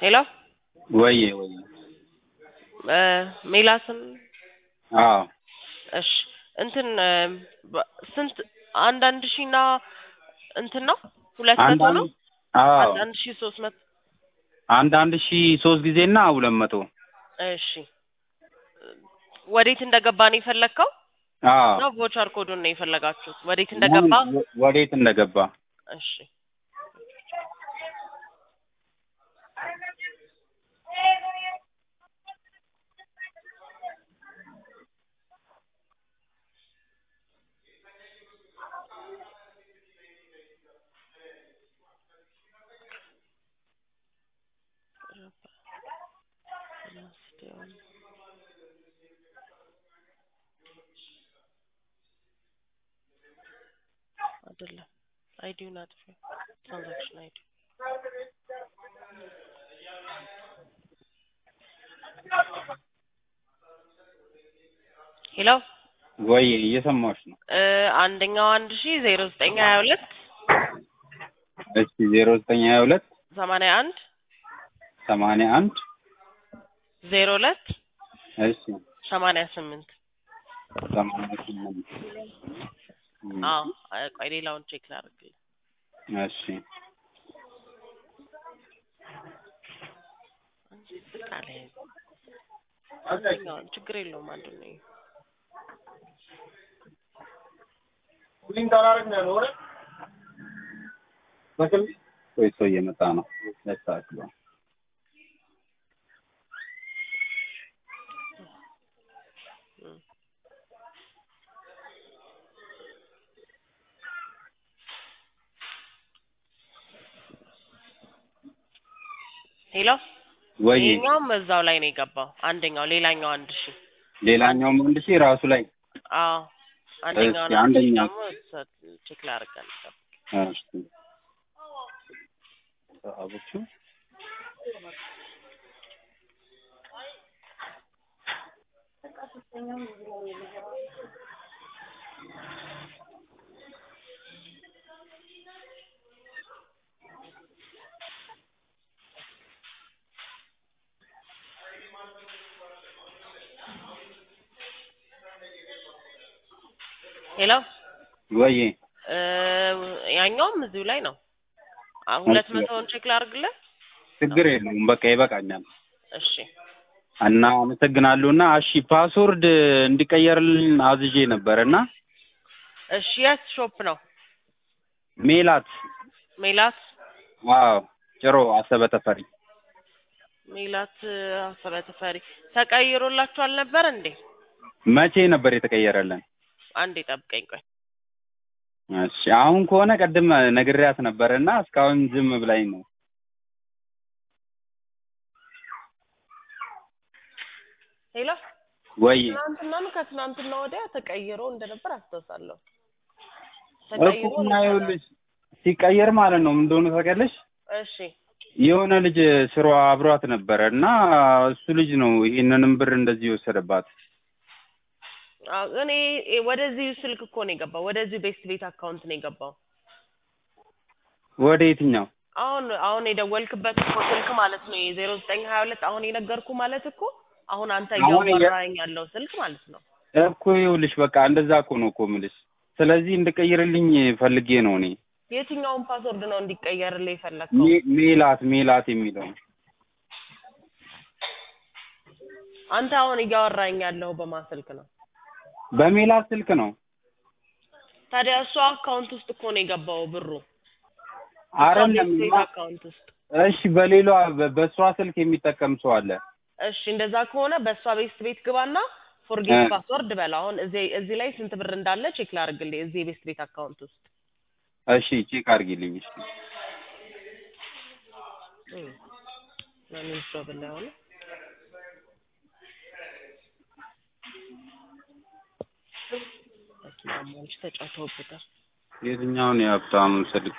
ሄሎ ወዬ ወዬ እ ሜላትን አዎ እሺ እንትን እ በ- ስንት አንድ አንድ ሺህ እና እንትን ነው ሁለት መቶ አንዳንድ ነው አዎ አንድ አንድ ሺህ ሶስት መቶ አንድ አንድ ሺ ሶስት ጊዜ እና ሁለት መቶ እሺ ወዴት እንደገባ ነው የፈለግከው አዎ ነው ቮቸር ኮዱን ነው የፈለጋችሁት ወዴት እንደገባ ወ- ወዴት እንደገባ እሺ አይደለም አይዲውን አጥፊ ትራንዛክሽን አይዲ ሄሎ ወይ እየሰማሁሽ ነው እ አንደኛው አንድ ሺ ዜሮ ዘጠኝ ሀያ ሁለት እሺ ዜሮ ዘጠኝ ሀያ ሁለት ሰማንያ አንድ ሰማንያ አንድ ዜሮ ሁለት እሺ ሰማንያ ስምንት ሰማንያ ስምንት እም፣ አዎ አይ፣ ቆይ ሌላውን ቼክ ላድርግልህ እሺ ቃል አንደኛውን ችግር የለውም አንዱ ነው ይሄ። ቆይ ሰው እየመጣ ነው ያስተካክለው እም። ሄሎ ወይ ይሄኛውም እዛው ላይ ነው የገባው አንደኛው ሌላኛው አንድ ሺ ሌላኛውም አንድ ሺ ራሱ ላይ አዎ አንደኛውን እሺ፣ አንድ ሺ አንደኛው። ደግሞ ሰ- ቼክ ላደርጋለሁ እሺ አቦቹ ሄሎ ወይ እ ያኛውም እዚሁ ላይ ነው አ- ሁለት እሺ። መቶውን ቼክ ላድርግልህ ችግር የለውም በቃ ይበቃኛል እሺ እና አመሰግናለሁ እና እሺ ፓስወርድ እንዲቀየርልን አዝዤ ነበር እና እሺ የት ሾፕ ነው ሜላት ሜላት አዎ ጭሮ አሰበ ተፈሪ ሜላት አሰበ ተፈሪ ተቀይሮላችኋል ነበር እንዴ መቼ ነበር የተቀየረልን አንዴ ጠብቀኝ ቆይ እሺ አሁን ከሆነ ቅድም ነግሬያት ነበር እና እስካሁን ዝም ብላኝ ነው ሄሎ ወይ ትናንትና ነው ከትናንትና ወዲያ ተቀይሮ እንደነበር አስታውሳለሁ እኮ ተቀይሮ እና ነበረ። ይኸውልሽ ሲቀየር ማለት ነው ምን እንደሆነ ታውቂያለሽ እሺ የሆነ ልጅ ስሯ አብሯት ነበረ እና እሱ ልጅ ነው ይህንንም ብር እንደዚህ የወሰደባት አዎ፣ እኔ ወደዚህ ስልክ እኮ ነው የገባው ወደዚህ ቤስት ቤት አካውንት ነው የገባው ወደ የትኛው አሁን አሁን የደወልክበት እኮ ስልክ ማለት ነው የዜሮ ዘጠኝ ሀያ ሁለት አሁን የነገርኩ ማለት እኮ አሁን አንተ አሁን እየ- እያወራኝ ያለው ስልክ ማለት ነው እኮ ይኸውልሽ በቃ እንደዛ እኮ ነው እኮ የምልሽ ስለዚህ እንድቀይርልኝ ፈልጌ ነው እኔ የትኛውን ፓስወርድ ነው እንዲቀየርልህ የፈለግከው ሜ- ሜላት ሜላት የሚለው አንተ አሁን እያወራኝ ያለው በማን ስልክ ነው በሜላት ስልክ ነው ታዲያ እሷ አካውንት ውስጥ እኮ ነው የገባው ብሩ አይደለም ቤስት ቤት አካውንት ውስጥ እሺ በሌሏ በ- በእሷ ስልክ የሚጠቀም ሰው አለ እሺ እንደዛ ከሆነ በእሷ ቤስት ቤት ግባና ፎርጌት እ። ፓስወርድ በል አሁን እዚህ እዚህ ላይ ስንት ብር እንዳለ ቼክ ላድርግልህ እዚህ የቤስት ቤት አካውንት ውስጥ እሺ ቼክ አድርጊልኝ እሺ እም። ማንም ሰው ብላ ሆነ ማሞች ተጫውተውበታል የትኛውን የሀብታሙን ስልክ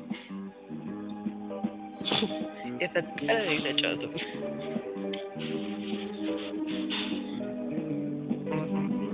የፈጠረ የተጫወቱበት